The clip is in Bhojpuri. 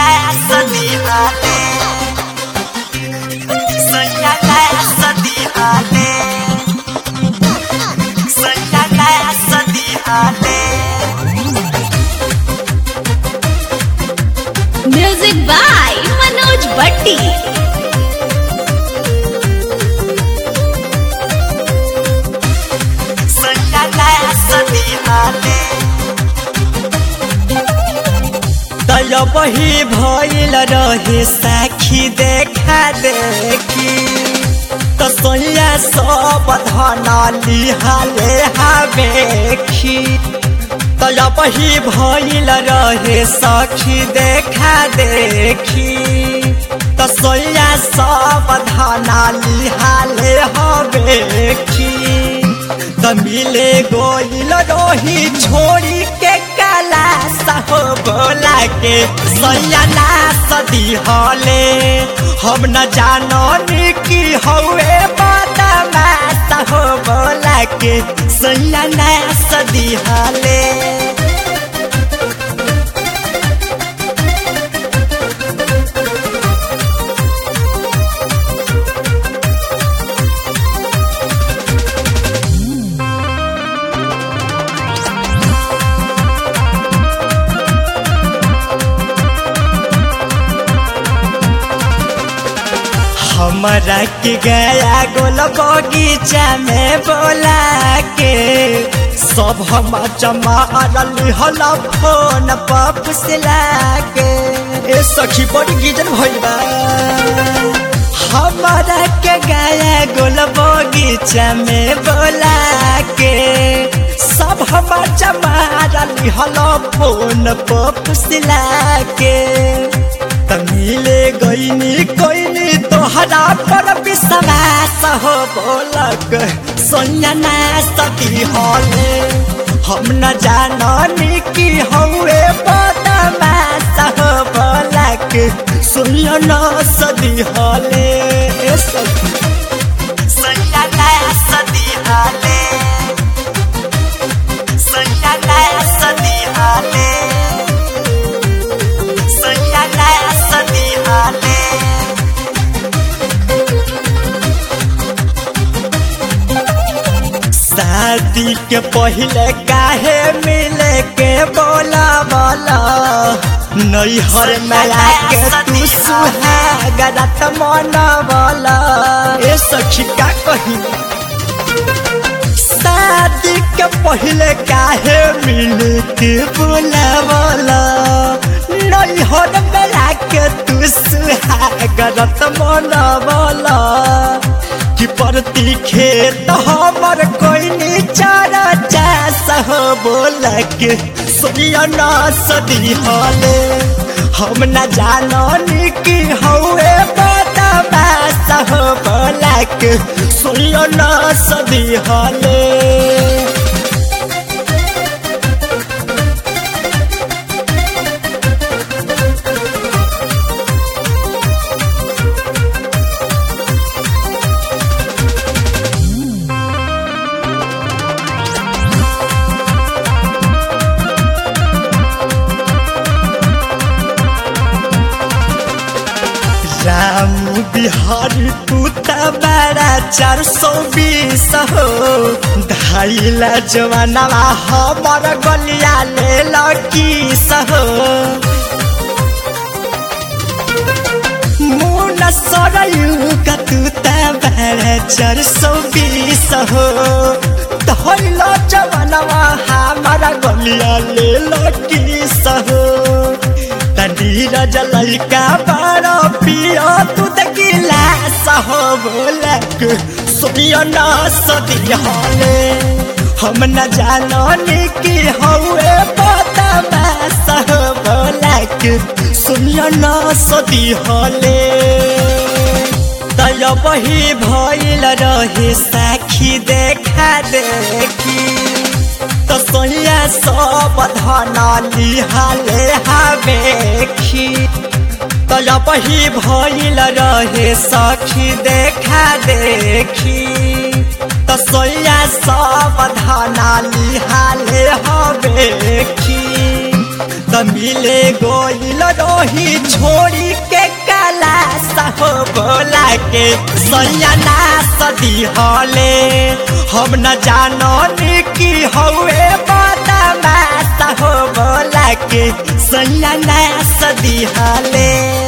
Sadiale Sayangnya Sadiale Sayangnya Sadiale music by Manoj Bhatti Sayangnya Sadiale तय बही भइल रहे साखी देखा देखी त सैया सब धन लिहाले हावेखी तय बही भइल रहे सखी देखा देखी त सैया सब धन लिहाले हवेखी त मिले गोइल रही छोड़ी के काला सहो बोला के सैयाना सदी हले हम न जानो की हौए बदमा सहो बोला के सैयाना सदी हले हमरा के गया गोल बगीचा में बोला के सब हम चमारल हल फोन पर फुसला के ए सखी बड़ी गिजन भइल बा हमरा के गया गोल बगीचा में बोला के सब हम चमारल हल फोन पर फुसला के तमिले गईनी कोइनी तोहरा पर विश्वास हो बोलक सोनिया सती हले हम न जाननी की हौए बदमाश हो बोलक सोनिया न सदी हले सोनिया सदी हले सोनिया सदी हले Sayangnya sedih hati शादी के पहले काहे मिले के बोला बोला नैहर मेला के तू सुहागरत मन बोला ए सखी का कही शादी के पहले काहे मिले के बोला बोला नैहर मेला के तू सुहागरत मन बोला कि परती खेत हमर कोई नीचार चास हो बोल के सोनिया न सदी हले हम न जाननी कि हौए बदमाश हो बोल के सोनिया न सदी हले राम बिहारी पुता बड़ा चार सौ बीस हो धाइला जवानवा हमर गलिया ले लकी सहो मुन सरयू का तुता बड़ा चार सौ बीस हो धाइला जवानवा हमर गलिया ले लकी सहो नीरज लैका बड़ा पिया तू तकिला सहो बोलक सोनिया न सदी हले हम न जाननी कि हौए बदमा सहो बोलक सोनिया न सदी हले तय बही भइल रहे साखी देखा देखी त सैया सब धन लिहाले हावेखी तय बही भइल रहे सखी देखा देखी त सैया सब धन लिहाले हवेखी त मिले गोइल रोही छोड़ी के काला सहो बोला के सैया सदी हले हम न जानो की हवे बदमा सहो बोला के सैया सदी हले